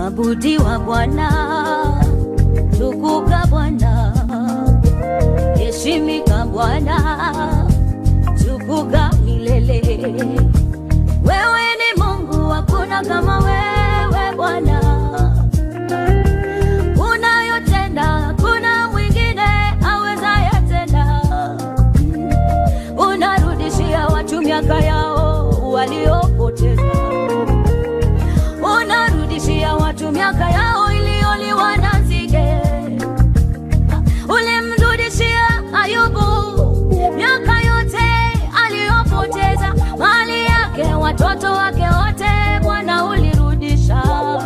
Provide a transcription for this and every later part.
Abudiwa Bwana, tukuka Bwana, heshimika Bwana, tukuka milele. Wewe ni Mungu, hakuna kama wewe Bwana. Unayotenda hakuna mwingine awezaye tena. Unarudishia watu miaka yao waliopoteza unarudishia watu miaka yao iliyoliwa na nzige. Ulimrudishia Ayubu miaka yote aliyopoteza, mali yake, watoto wake wote, Bwana ulirudisha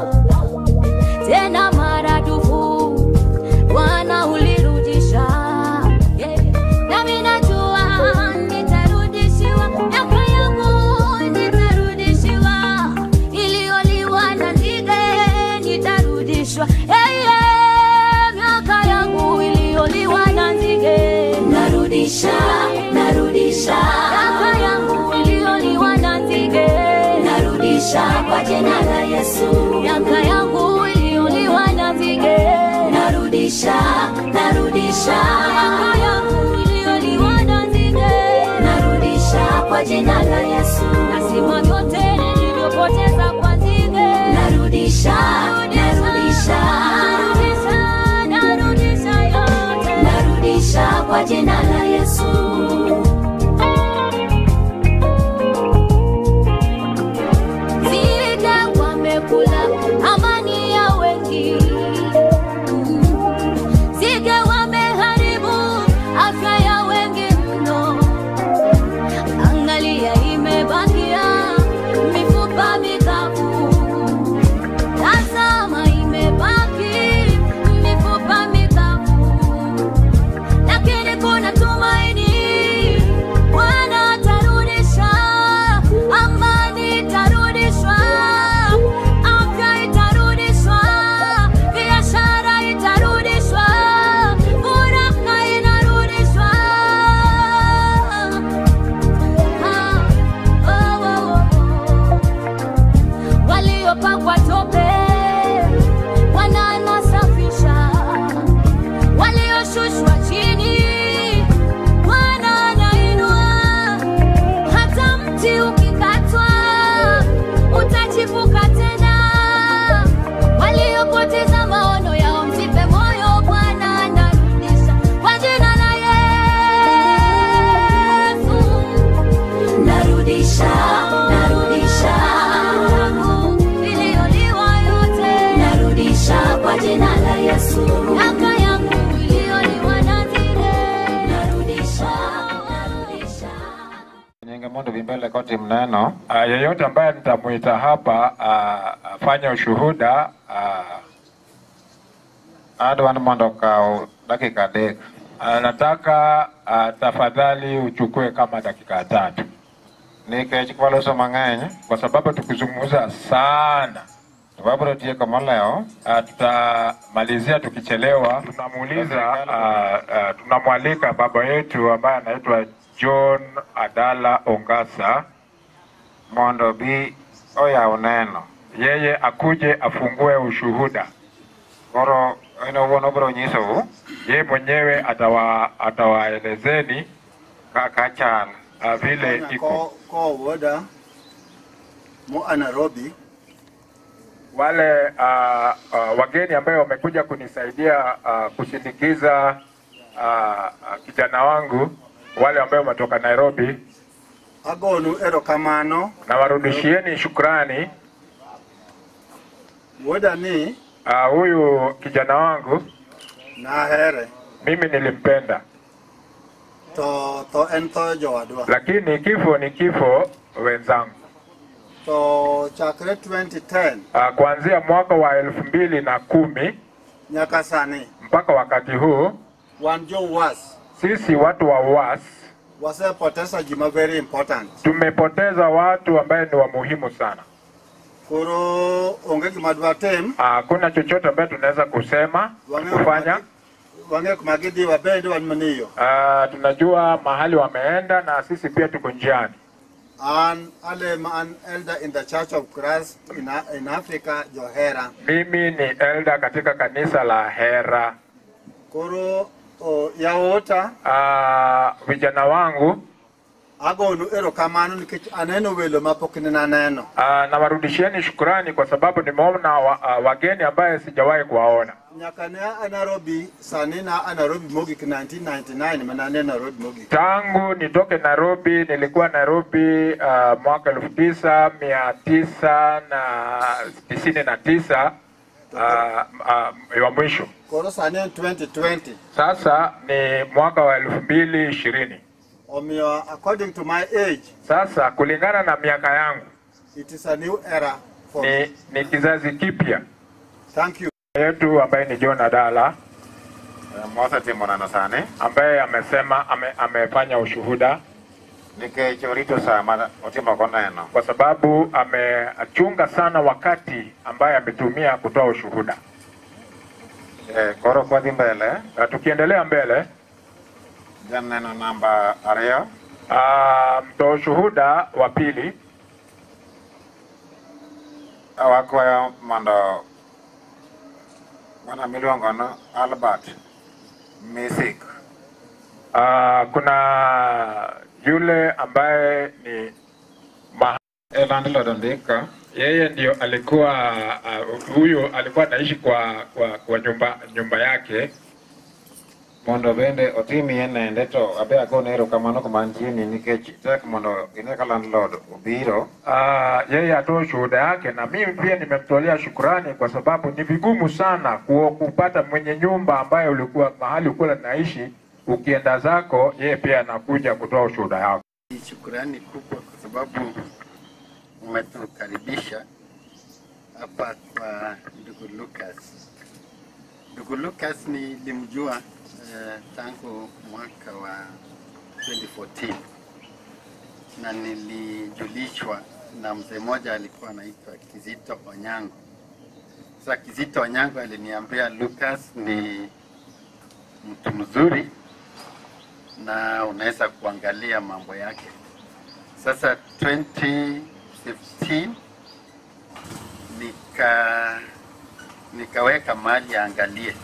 tena maradufu, Bwana ulirudisha. Yeah. Nami najua nitarudishiwa miaka yangu, nitarudishiwa iliyoliwa na nzige, nitarudishwa. Hey, yeah, miaka yangu iliyoliwa na nzige, narudisha, narudisha miaka yangu iliyoliwa na nzige, narudisha kwa jina la Yesu. Miaka yangu iliyoliwa na nzige, narudisha, narudisha miaka yangu iliyoliwa na nzige, narudisha kwa jina la Yesu. Nasima vyote nilivyopoteza kwa nzige, narudisha, narudisha, narudisha, narudisha yote, narudisha kwa jina la Yesu. Nzige wamekula amani ya wengi, nzige wameharibu afya ya wengi mno. Angalia, imebakia mifupa mikavu. Tazama, imebaki mifupa mikavu, lakini kuna tumaini. Bwana atarudisha, amani itarudishwa, afya itarudishwa, biashara itarudishwa, furaha inarudishwa. Ah, oh, oh, oh. Waliopakwa tope wananasafisha, walioshushwa chini Bwana anainua. Hata mti ukikatwa utachipuka tena. Waliopoteza maono yao msife moyo, Bwana anarudisha kwa jina la Yesu. Narudisha, narudisha iliyoliwa yote, narudisha kwa jina la Yesu. Miaka yangu iliyoliwa na nzige, narudisha, narudisha. Nyingi mundu vimbele koti mneno. Uh, yeyote ambaye nitamuita hapa uh, afanye ushuhuda uh, adwan mondo kao dakika dek. Uh, nataka uh, tafadhali uchukue kama dakika tatu nikech kwaloso mang'eny kwa sababu tukizungumza sana wabro tieko moleo uh, tutamalizia tukichelewa tunamuuliza uh, uh, tunamwalika baba yetu ambaye anaitwa John Adala Ongasa mondo bi oyaw neno yeye akuje afungue ushuhuda koro en owuon obiro nyisou yeye mwenyewe atawa atawaelezeni kaka chal uh, vile iko ko ko woda mo a Nairobi wale uh, uh, wageni ambayo wamekuja kunisaidia uh, kusindikiza uh, uh, kijana wangu wale ambao wametoka Nairobi, agonu erokamano na warudishieni shukrani. woda ni Uh, huyu kijana wangu nahere mimi nilimpenda, to to en tho jowadwa lakini kifo ni kifo wenzangu. to chakre 2010 Uh, kuanzia mwaka wa elfu mbili na kumi nyaka sani mpaka wakati huu wan jowas sisi watu wa UAS wasepoteza gima very important tumepoteza watu ambaye ni wa muhimu sana. koro onge gima dwa tim Hakuna chochote ambaye tunaweza kusema kufanya. wang'e kuma gidhi wabende wan maniyo Uh, tunajua mahali wameenda na sisi pia tuko njiani. An ale an elder in the Church of Christ in, in Africa, Johera. Mimi ni elder katika kanisa la Hera. Koro o, yaota Ah, vijana wangu agonu erokamano nikech aneno welo mapok nina neno. ah, nawarudishieni shukurani kwa sababu nimeona wa, ah, wageni ambaye sijawahi kuwaona. Nyaka ne a Nairobi, sani na a Nairobi mogik 1999 mana ne Nairobi mogik. Tangu nitoke Nairobi, nilikuwa Nairobi uh, mwaka elfu tisa mia tisa na tisini na tisa uh, uh, wa mwisho. Koro sani en 2020. Sasa ni mwaka wa elfu mbili ishirini. Omiyo according to my age, Sasa kulingana na miaka yangu it is a new era for me. ni, ni kizazi kipya Thank you. yetu ambaye ni John Adala mosetimonono sani ambaye amesema ame, amefanya ushuhuda nikech orito saa ma otimogo neno kwa sababu amechunga sana wakati ambaye ametumia kutoa ushuhuda. Eh, koro kwadhi mbele Na tukiendelea mbele, janeno namba ariyo ah, mtoa ushuhuda wa pili wakwayo mondo ng'ano miluongo no Albert Misik ah, kuna yule ambaye ni ma, e landlord ondika yeye ndio alikuwa ah, huyu alikuwa anaishi kwa, kwa, kwa nyumba, nyumba yake mondo bende otimie nende to abe agone erokamano kumantieni nikech tek mondo ine ka landlord obiro Ah, yeye atoe shuhuda yake, na mimi pia nimemtolea shukurani kwa sababu ni vigumu sana ku- kupata mwenye nyumba ambaye ulikuwa mahali ulikuwa naishi, ukienda zako, yeye pia anakuja kutoa ushuhuda yako. Ni shukurani kubwa kwa sababu umetukaribisha hapa kwa ndugu Lucas. Ndugu Lucas nilimjua eh, tangu mwaka wa 2014 na nilijulishwa na mzee mmoja alikuwa anaitwa Kizito Onyango. Sasa Kizito Onyango aliniambia Lucas ni mtu mzuri na unaweza kuangalia mambo yake. Sasa 2015 nika nikaweka mali aangalie,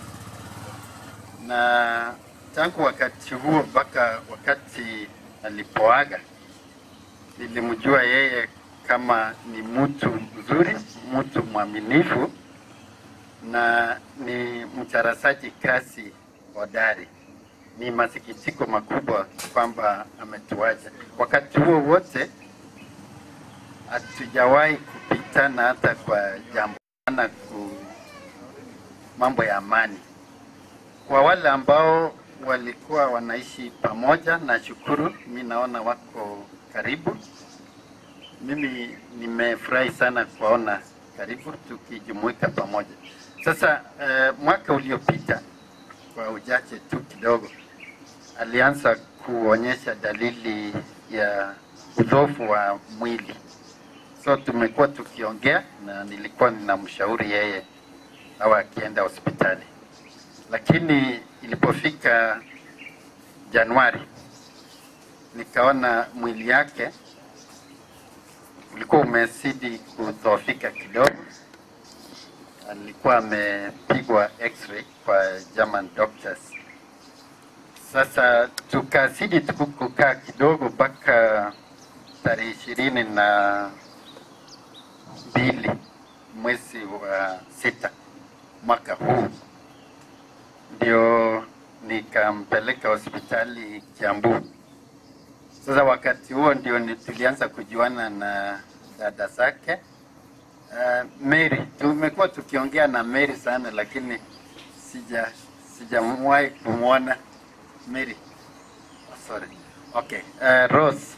na tangu wakati huo mpaka wakati alipoaga nilimjua yeye kama ni mtu mzuri, mtu mwaminifu na ni mcharasaji kazi hodari ni masikitiko makubwa kwamba ametuacha. Wakati huo wote hatujawahi kupitana hata kwa jambo na ku mambo ya amani. Kwa wale ambao walikuwa wanaishi pamoja, nashukuru, mi naona wako karibu. Mimi nimefurahi sana kuwaona karibu tukijumuika pamoja. Sasa eh, mwaka uliopita kwa uchache tu kidogo alianza kuonyesha dalili ya udhofu wa mwili. So tumekuwa tukiongea na nilikuwa ninamshauri yeye au akienda hospitali, lakini ilipofika Januari nikaona mwili yake ulikuwa umezidi kudhoofika kidogo. Alikuwa amepigwa x-ray kwa German doctors sasa tukazidi tu kukaa kidogo mpaka tarehe ishirini na mbili mwezi wa sita mwaka huu ndio nikampeleka hospitali Kiambu. Sasa wakati huo ndio ni- tulianza kujuana na dada zake uh, Mary. Tumekuwa tukiongea na Mary sana, lakini sija sijawahi kumwona Mary. Oh, sorry. Okay. Uh, Rose.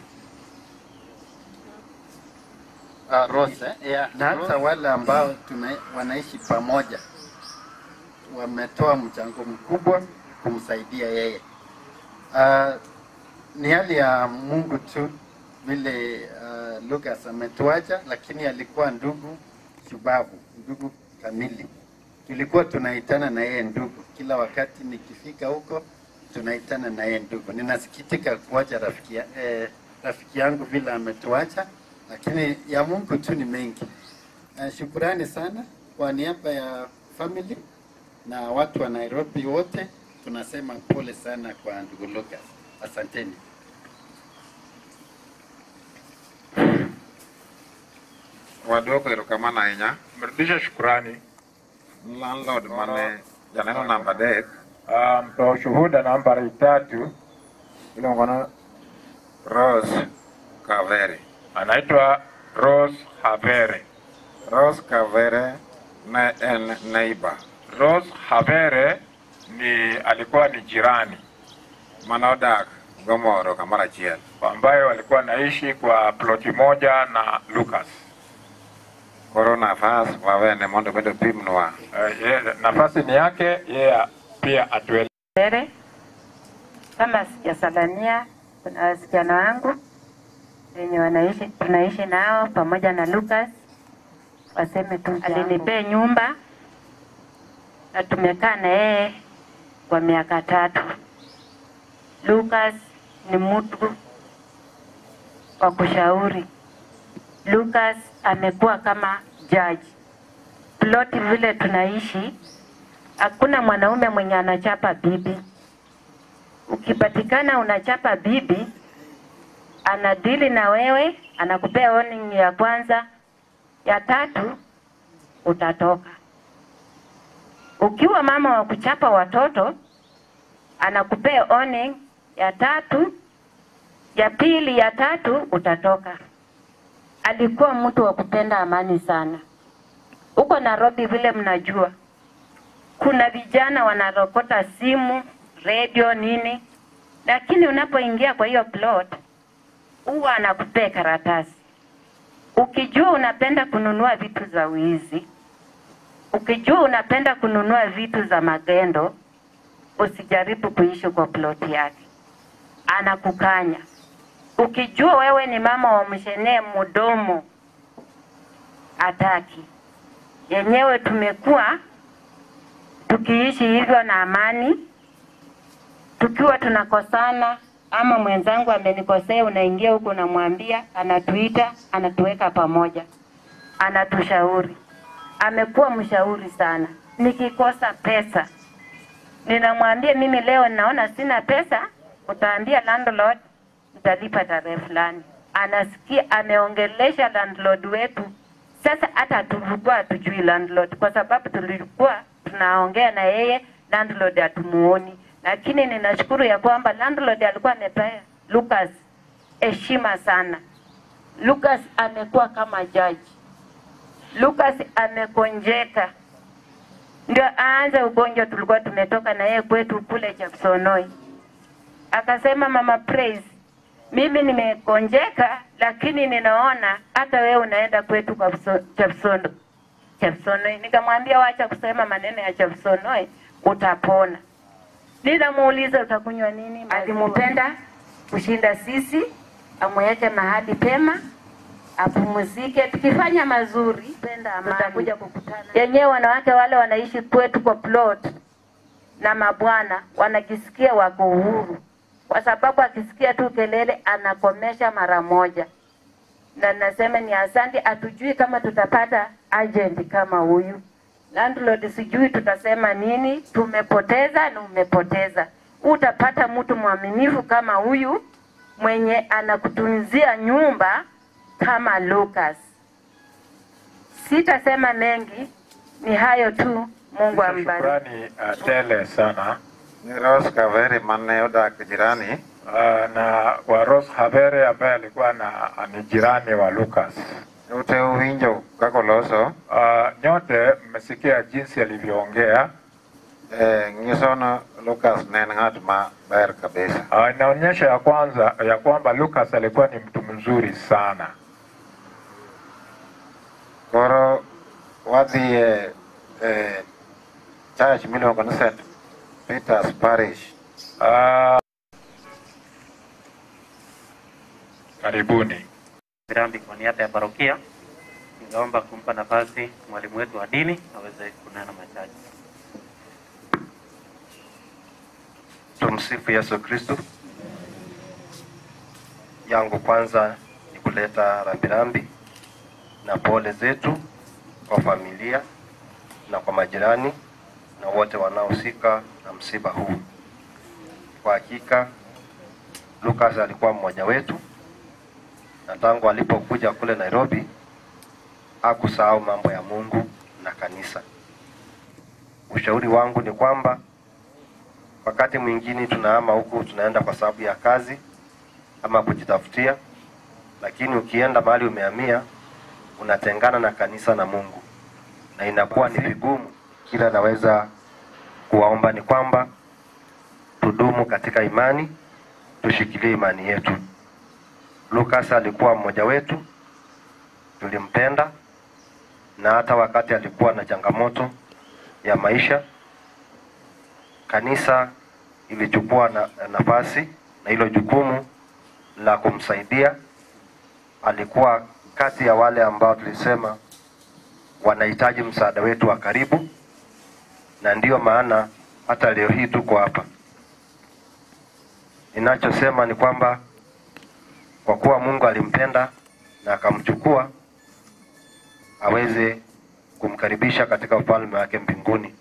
Uh, Rose, eh? Yeah. Na hata wale ambao tuna, wanaishi pamoja wametoa mchango mkubwa kumsaidia yeye. Uh, ni hali ya Mungu tu vile uh, Lucas ametuacha, lakini alikuwa ndugu shubavu, ndugu kamili. Tulikuwa tunaitana na yeye ndugu, kila wakati nikifika huko tunaitana na yeye ndugu. Ninasikitika kuacha rafiki ya- eh, rafiki yangu vile ametuacha, lakini ya Mungu tu ni mengi. Uh, shukurani sana kwa niaba ya family na watu wa Nairobi wote, tunasema pole sana kwa ndugu Lucas. Asanteni. Waduoko erokamano ahinya. Mrudishe shukurani. Landlord mane janeno namba adek Ah, Mtoa ushuhuda nambari tatu iluongo ni Rose Kavere. anaitwa Rose Havere. Rose Kavere ne en neighbor Rose Havere ni alikuwa ni jirani mane odak gomoro kamoro achiel. ambaye walikuwa naishi kwa ploti moja na Lucas. Koro nafas wawene mondo obed opimnwa Uh, ye, nafasi ni yake yeye pia atuele Mbele kama sijasalamia, kuna wasichana wangu wenye wanaishi tunaishi nao pamoja na Lucas, waseme tu alinipea nyumba na tumekaa na yeye kwa miaka tatu. Lucas ni mtu wa kushauri. Lucas amekuwa kama judge. Ploti vile tunaishi hakuna mwanaume mwenye anachapa bibi. Ukipatikana unachapa bibi, anadili na wewe, anakupea warning ya kwanza, ya tatu utatoka. Ukiwa mama wa kuchapa watoto, anakupea warning ya tatu, ya pili, ya tatu utatoka. Alikuwa mtu wa kupenda amani sana. Huko Nairobi vile mnajua, kuna vijana wanarokota simu, redio, nini, lakini unapoingia kwa hiyo plot huwa anakupea karatasi. Ukijua unapenda kununua vitu za wizi, ukijua unapenda kununua vitu za magendo, usijaribu kuishi kwa plot yake, anakukanya. Ukijua wewe ni mama wa mshenee mdomo, ataki yenyewe. Tumekuwa tukiishi hivyo na amani, tukiwa tunakosana ama mwenzangu amenikosea, unaingia huko unamwambia, anatuita, anatuweka pamoja, anatushauri. Amekuwa mshauri sana. Nikikosa pesa ninamwambia mimi leo naona sina pesa, utaambia landlord nitalipa tarehe fulani. Anasikia, ameongelesha landlord wetu. Sasa hata tulikuwa hatujui landlord, kwa sababu tulikuwa tunaongea na yeye, landlord hatumuoni. Lakini ninashukuru ya kwamba landlord alikuwa amepea Lucas heshima sana. Lucas amekuwa kama jaji. Lucas amekonjeka ndio aanze ugonjwa. Tulikuwa tumetoka na yeye kwetu kule Chepsonoi, akasema mama Praise, mimi nimekonjeka, lakini ninaona hata wewe unaenda kwetu kwa Pso- Chepsono Chepsonoi. Nikamwambia wacha kusema maneno ya Chepsonoi, utapona. Ninamuuliza utakunywa nini? Alimpenda kushinda sisi, amweke mahali pema apumzike. Tukifanya mazuri, penda amani, tutakuja kukutana yenyewe. Wanawake wale wanaishi kwetu kwa plot na mabwana wanajisikia wako uhuru, kwa sababu akisikia tu kelele anakomesha mara moja. Na nasema ni asante, hatujui kama tutapata agent kama huyu landlord, sijui tutasema nini. Tumepoteza na umepoteza. Utapata mtu mwaminifu kama huyu mwenye anakutunzia nyumba kama Lucas. Sitasema mengi, ni hayo tu. Mungu ambariki. shukrani uh, tele sana ni Rose Kavere mane odak jirani uh, na kwa Rose Havere ambaye alikuwa na ni jirani wa Lucas. ute uwinjo kaka oloso Uh, nyote mmesikia jinsi alivyoongea. eh, nyiso ni Lucas ne en ng'at ma ber kabisa Uh, inaonyesha ya kwanza ya kwamba Lucas alikuwa ni mtu mzuri sana. koro wadhi e e church miluongo ni St Peter's Parish Uh, karibuni. Rambi kwa niaba ya parokia, ningeomba kumpa nafasi mwalimu wetu wa dini aweze kunena machache. Tumsifu Yesu Kristo. yangu kwanza ni kuleta rambirambi na pole zetu kwa familia na kwa majirani na wote wanaohusika na msiba huu. Kwa hakika Lucas alikuwa mmoja wetu, na tangu alipokuja kule Nairobi hakusahau mambo ya Mungu na kanisa. Ushauri wangu ni kwamba wakati mwingine tunahama huku tunaenda kwa sababu ya kazi ama kujitafutia, lakini ukienda mahali umehamia unatengana na kanisa na Mungu, na inakuwa ni vigumu. Kila naweza kuwaomba ni kwamba tudumu katika imani, tushikilie imani yetu. Lucas alikuwa mmoja wetu, tulimpenda, na hata wakati alikuwa na changamoto ya maisha, kanisa ilichukua na, nafasi na hilo jukumu la kumsaidia. Alikuwa kati ya wale ambao tulisema wanahitaji msaada wetu wa karibu, na ndiyo maana hata leo hii tuko hapa. Ninachosema ni kwamba kwa kuwa Mungu alimpenda na akamchukua aweze kumkaribisha katika ufalme wake mbinguni.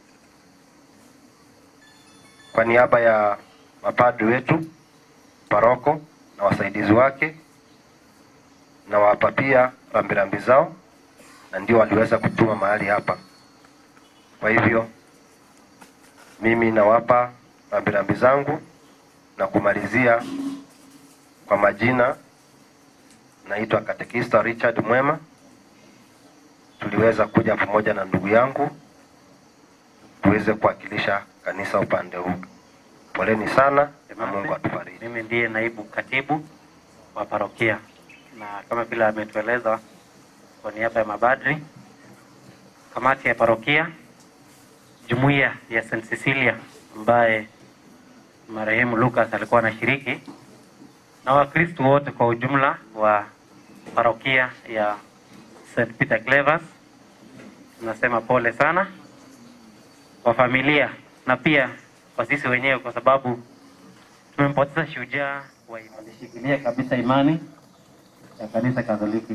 Kwa niaba ya mapadri wetu, paroko na wasaidizi wake, na wapa pia rambirambi zao, na ndio waliweza kutuma mahali hapa. Kwa hivyo mimi nawapa rambirambi zangu na kumalizia kwa majina, naitwa Katekista Richard Mwema. Tuliweza kuja pamoja na ndugu yangu tuweze kuwakilisha kanisa upande huu. Poleni sana na Mungu atubariki. Mimi ndiye naibu katibu wa parokia, na kama vile ametueleza kwa niaba ya mabadri, kamati ya parokia, jumuiya ya St. Cecilia ambaye marehemu Lucas alikuwa anashiriki na Wakristo wote kwa ujumla wa parokia ya St. Peter Clavers, tunasema pole sana kwa familia na pia kwa sisi wenyewe, kwa sababu tumempoteza shujaa wa imani. Alishikilia kabisa imani ya kanisa Katoliki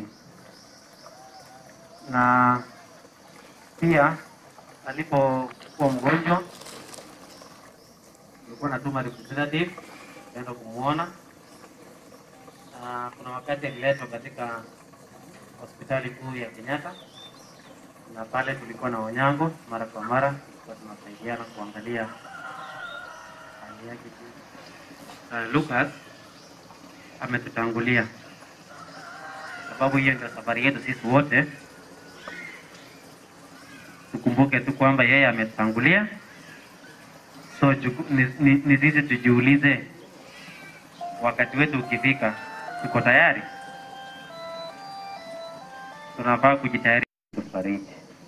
na pia alipokuwa mgonjwa tulikuwa natuma representative kwenda kumuona, na kuna wakati aliletwa katika hospitali kuu ya Kenyatta, na pale tulikuwa na Onyango mara kwa mara, tulikuwa tunasaidiana kuangalia hali yake. Uh, Lucas ametutangulia, sababu hiyo ndio safari yetu sisi wote. Tukumbuke tu kwamba yeye ametutangulia, so juku, ni, ni, ni sisi tujiulize, wakati wetu ukifika, tuko tayari? Tunafaa kujitayarisha kufariki.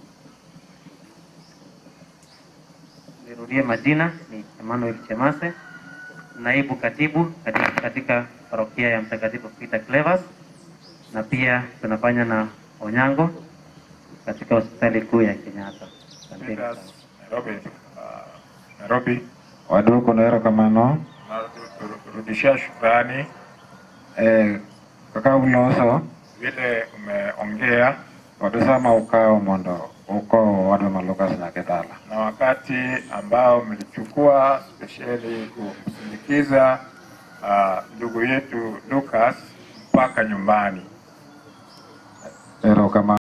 Nirudie majina, ni Emmanuel Chemase, naibu katibu katika, katika parokia ya Mtakatifu Peter Clavers, na pia tunafanya na Onyango katika hospitali kuu ya Kenyatta. Asanteni sana. Nairobi, uh, Nairobi Waduoko na erokamano narudishia shukrani eh, kaka uloso vile umeongea wadusama ukao mondo uko waduma Lucas na Kethala na wakati ambao mlichukua spesheli kumsindikiza uh, ndugu yetu Lucas mpaka nyumbani. erokamano